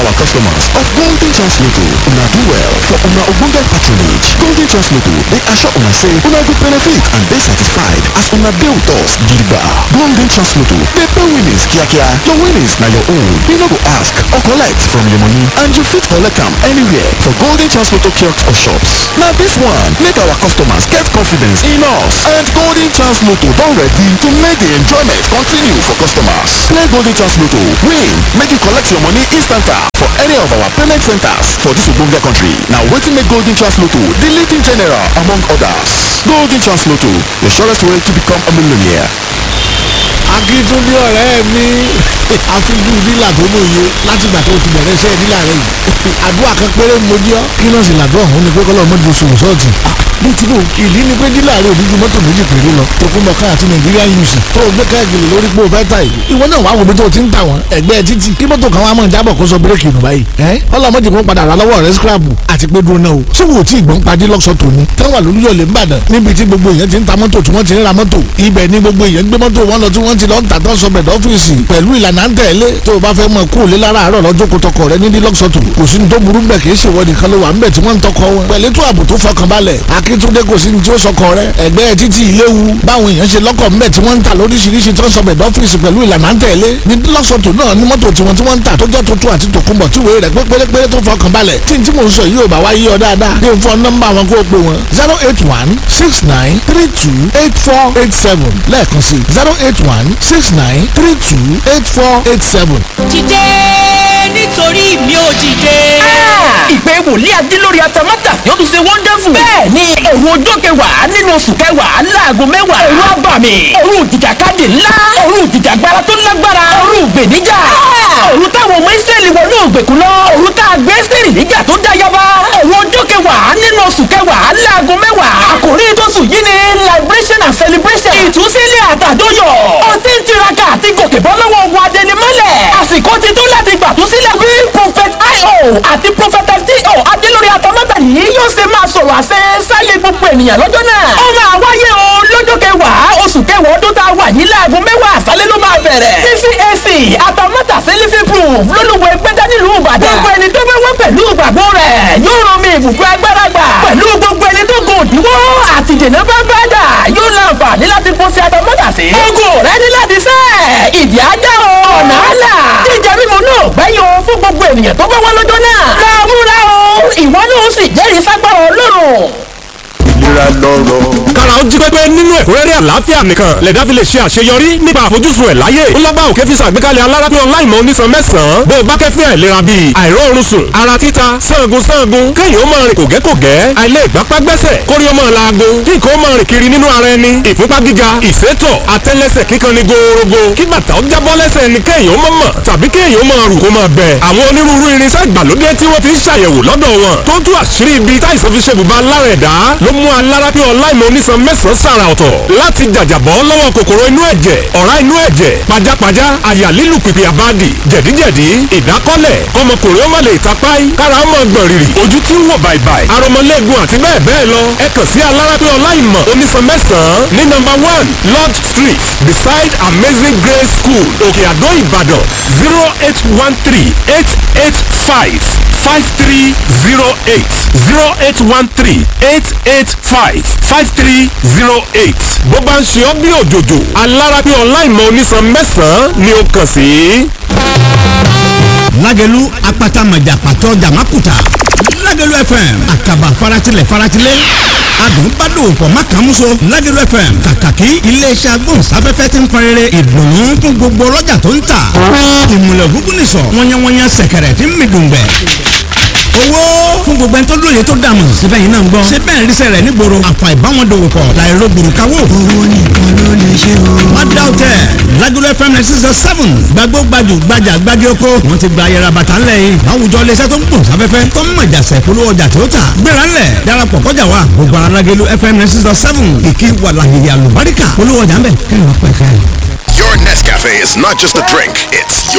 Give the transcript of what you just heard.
our customers of golden chance lotto una do well for una ogbonge patronage golden chance lotto dey assure una say una go benefit and dey satisfied as una dey with us gidigba golden chance lotto dey pay winnings kiakia your winnings na your own you no go ask or collect from your money and you fit collect am anywhere for golden chance lotto kiosks or shops na dis one make our customers get confidence in us and golden chance lotto don ready to make the enjoyment continue for customers play golden chance lotto win make you collect your money instanta for any of our payment centers for dis ogbonge country na wetin make golden chance lotto the leading general among others golden chance lotto the surest way to become a millionaire. akíntúndé ọ̀rẹ́ mi àfijú dílà tó lóye látìgbà tó ti bẹ̀rẹ̀ iṣẹ́ dílà rẹ̀ yìí àdúrà kan péré mo jí ọ́ kí náà sì làdúrà òun ni pé kọ́lọ́ mọ́jú oṣù sọ́ọ̀tì bí tí kò ìdí ni pé dílà rẹ̀ òdíjú mọ́tò méjì péré lọ tokunbọ̀ká àti nàìjíríà uc tó o gbé káàkiri lórí pé o fẹ́ ta yìí ìwọ náà wàá wo bí tó o ti ń ta wọn ẹgbẹ́ títì kí mọ́tò kan wá mọ̀ jábọ̀ kó sọ bírèkì nù báyìí ẹ́ ọlọ́mọdé kan padà rà lọ́wọ́ rẹ̀ scrap àti pé dúró náà o ṣé wò ó tí ìgbọ́n padì lọ́sọ̀ tòní táwọn àlùyọ̀ lè ń bàdàn níbi tí gbogbo èèyàn ti ń ta mọ́tò tí wọ́n ti ń ra mọ́tò ibẹ̀ ni gbogbo èèyàn gbé mọ́tò wọn lọ tí wọ́n ti lọ ń tà tán sọbẹ̀ dọ́fíìsì pẹ̀lú ìlànà à ń tẹ̀lé tó o bá fẹ́ mọ kú òlé lára àárọ̀ lọ́jọ́ kó tọkọ rẹ nídìí lọ́sọ̀tò kò sí ní tó burú bẹ̀ kì í ṣèwọ nìkan ló wà ń bẹ̀ tí wọ́n ń tọkọ wọn pẹ̀lú ètò ààbò tó fọkànbalẹ̀ akíntúndé kò sí ní tí ó sọkọ rẹ ẹgbẹ́ títí ìléwu báwọn èèyàn ṣe lọ́kọ̀ ńbẹ̀ tí wọ́n ń tà lóríṣiríṣi tó ń sọbẹ̀ dọ́fíìsì pẹ̀lú ìlànà à ń tẹ̀lé ní lọ́sọ̀tò náà ní mọ́tò tiwọn tí wọ́n ń tà tó jẹ́ tuntun àti tòkunbọ̀ tí wèé rẹ̀ pé pérépéré tó fọkànbalẹ̀ tí n tí mò ń sọ yìí ò bá wá yí ọ dáadáa ní fún nọ́mbà wọn kó o pè wọn zero eight one six nine three two eight four eight seven lẹ́ẹ̀kan sí zero eight one six nine three two eight four eight seven. dìde nítorí mi ò dìde. ìpè wòlíì adílórí atamátà yóò tún ṣe wonderful. bẹ́ẹ̀ ni òru ọjọ́ kẹwàá nínú oṣù kẹwàá láago mẹ́wàá. òru abàmì òru ìjìjàkadì ńlá òru ìjìjàgbara tó lágbára òru ìgbèníjà. òru táwọn ọmọ ìsírẹ́lì wọnú ògbèkùn lọ òru tá a gbé sírì níjà tó dá yaba. òru ọjọ́ kẹwàá nínú oṣù kẹwàá láago mẹ́wàá. àkòrí tóṣù yìí ni liberation and celebration. ìtúsílẹ̀ àtàdóyọ̀. ó ti ń tiraka àti gòkè bọ́ lọ́wọ́ ogun adẹnimọ́lẹ̀. àsìkò ti tó láti gbàtúsílẹ̀ bí prophet io àti prophet fto adélórí atamátà yìí yóò ṣe máa sọ̀rọ̀ àṣẹ sáyé gbogbo ènìyàn lọ́jọ́ náà. ó máa wáyé o lọ́jọ́ kẹwàá oṣù kẹwàá ọdún tá a wà yìí láago mẹ́wàá àṣálẹ́ ló máa bẹ̀rẹ̀. ccac atamátà sẹ́lífì proof lólùwẹ̀ gbẹ́dá nílùú ìbàdàn. gbogbo ẹni tó bá wá pẹ̀lú ìgbàgbọ́ rẹ̀ yóò rán mi ìbùkún agbára gbà. pẹ̀lú gbogbo ẹni tó gùn òdiwọ́ àti dènà bá bá dà yóò láǹfààní láti kó sí atamátà sí. ogun rẹ ní láti sẹ́ ìdí ajá o ọ̀nà àlà jíjẹ mímu náà gbẹ́yìn o fún gbogbo ènìyàn tó bá wá lọ́jọ́ náà. máa múra o ìwọ náà ó sì jẹ́rìí ságbára ọlọ́run ìlera lọ́rọ̀. kára ó jí pépé nínú ẹ̀kúnrẹ́rẹ́ àlàáfíà nìkan lẹ̀dá fi lè ṣe àṣeyọrí nípa àfojúsùn ẹ̀ láyé. ó lọ́gbà òkè fi ṣàgbékalẹ̀ alárápín online mọ́ onísan mẹ́sàn-án bó o bá kẹ́fín àìlera bíi àìróorun sùn ara títa sangun sangun kéèyàn ó máa rìn kògẹ́kògẹ́ àìlè ìgbápá gbẹ́sẹ̀ kórí ó máa laago kí nǹkan ó máa rìn kiri nínú ara ẹni ìfúnpá gíga ìsétọ̀ àtẹ́lẹsẹ̀ kíkan ni gòòrògò kí bàtà ó jábọ́ lẹ́sẹ̀ ẹni kéèyàn ó máa mọ̀ tàbí kéèyàn ó máa rù kó máa bẹ̀. àwọn onírúurú irinṣẹ́ ìgbàlódé tí wọ́n ti ń ṣàyẹ̀wò lọ́dọ̀ wọn tó tú àṣírí ibi táìsàn fi ṣe bùbá lára ẹ̀dá ló mú alárápín online mọ́ onísan mẹ́sàn-án sàrà ọ̀tọ̀ láti jàjàbọ́ lọ́wọ́ kòkòrò inú ẹ̀jẹ̀ ọ̀rá inú ẹ̀jẹ̀ pajápajá àyà lílù pìpì àbádì jẹ̀díjẹ̀dí ìdákọ́lẹ̀ kọmọkùnrin ó má lè tapáì kára ó mọ̀ gbọ̀n rìrì ojú tí ń wò bàìbàì aromọlẹ́gun àti bẹ́ẹ̀ bẹ́ẹ̀ lọ ẹ kàn sí alárápín online mọ́ onísan mẹ́sàn-án ní nọ́mbà one lodge street beside amazing grace school òkè àdó ìbàdàn zero eight one three eight eight five five three zero eight zero eight one three eight eight five five three zero eight bó bá ń ṣe ọ́ bí òjòjò alárápín online mọ́ onísan mẹ́sàn-án ni ó kàn sí. lágẹ̀lú apata mọ̀jà pàtó jàmákùtà lágẹ̀lú fm àkàbà faratilẹ̀ faratilẹ̀ adùn bá dòwò pọ̀ má kàn múso lágẹ̀lú fm kàkàkí iléeṣẹ́ agbóhùnsáfẹ́fẹ́ ti ń fẹrẹrẹ ìdùnnú fún gbogbo ọlọ́jà tó ń tà ìmùlẹ̀ gúgún nìsọ̀ wọ́nyẹ́wọ́nyẹ́ sẹ̀kẹ̀rẹ̀ tí ń mi dùngbẹ̀ owó fún gbogbo ẹni tó lóye tó dààmú síbẹ̀ yìí náà ń gbọ́ ṣé bẹ́ẹ̀ ríṣẹ́ rẹ̀ nígboro àfà ìbáwọn dòwò pọ̀ láìró gbòrúkawó. owó nìkan ló lè ṣe o. wọ́n dá òtẹ́ lágolo fm nine six seven gbàgbó gbajù gbajà gbági oko wọ́n ti gba ayẹra bàtà ńlẹ̀ yìí láwùjọ iléeṣẹ́ tó ń gbòòrò sáfẹ́fẹ́ tó ń mọ̀jà sẹ̀ polówó ọjà tó tà gbéra ńlẹ̀ darapọ̀ kọjá wa gbogbo ara lágolo fm nine six seven kìkì wà láyé àlùbáríkà polówó ọjà ńbẹ kẹrin ọpẹ kẹrin. Your Nescafe is not just a drink, it's